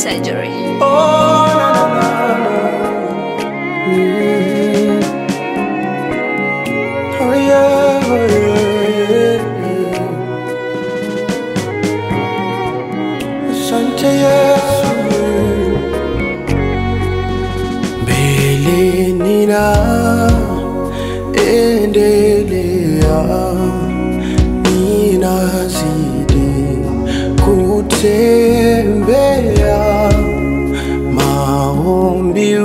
surgery. Oh, na, na, na, na. Mm. Oh, yeah, oh, yeah, yeah. Asante Yesu. Mbele nina endelea, ninazidi kutembea maombi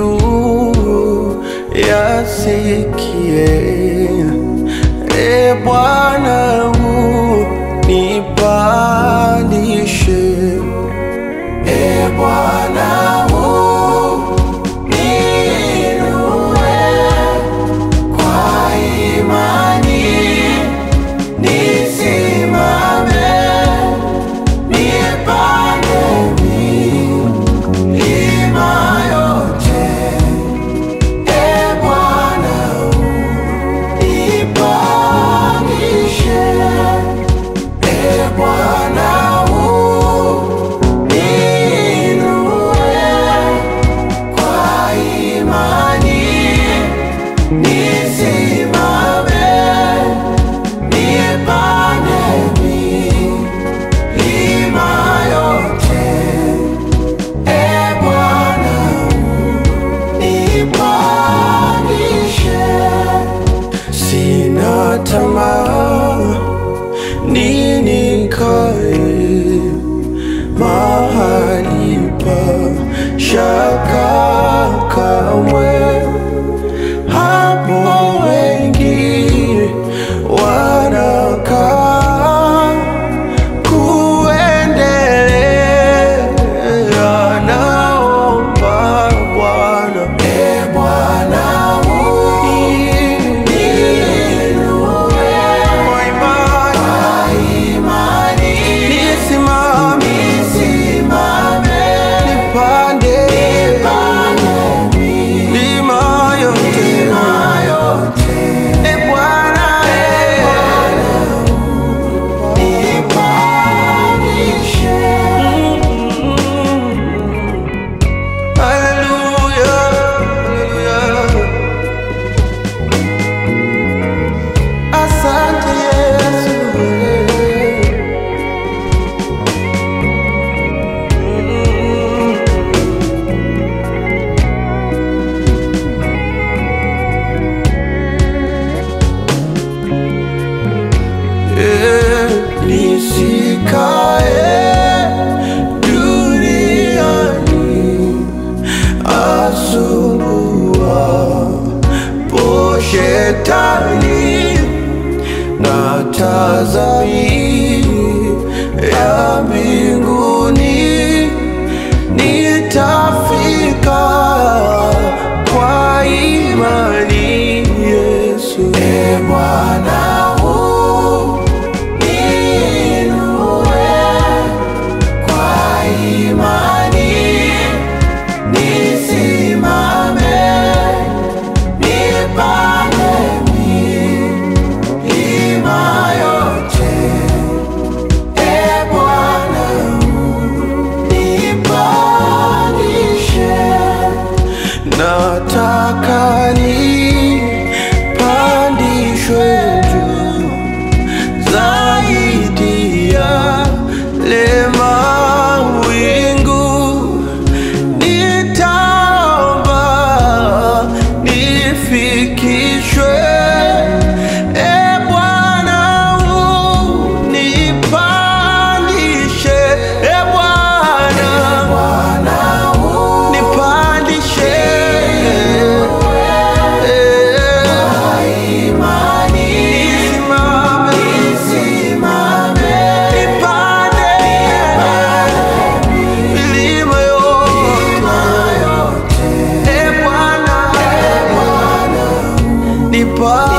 yasikie, e Bwana unipandishe, e Bwana uniinue kwa imani, nisimame nipande milima yote. E Bwana unipandishe, e Bwana uniinue kwa imani, nisimame nipande milima yote. E Bwana nipandishe, sina tamaa ninikae mahali pa shaka kamwe, hapo wengi wanakaa kuendelea naomba Bwana, e Bwana uniinue kwa imani, nisimame nipande milima yote, e Bwana nipandishe Hallelujah, hallelujah. Asante Yesu. Eh, Nisikae duniani asumbua po shetani na tazami ya mbinguni nitafika kwa imani Yesu. E Bwana uniinue kwa imani nisimame nipande milima yote. E Bwana unipandishe, nataka nipandishwe juu zaidi ya lema wingu nitaomba nifikishwe e Bwana unipandishe e Bwana nipandishe nisimame nipande milima yote e Bwana nipa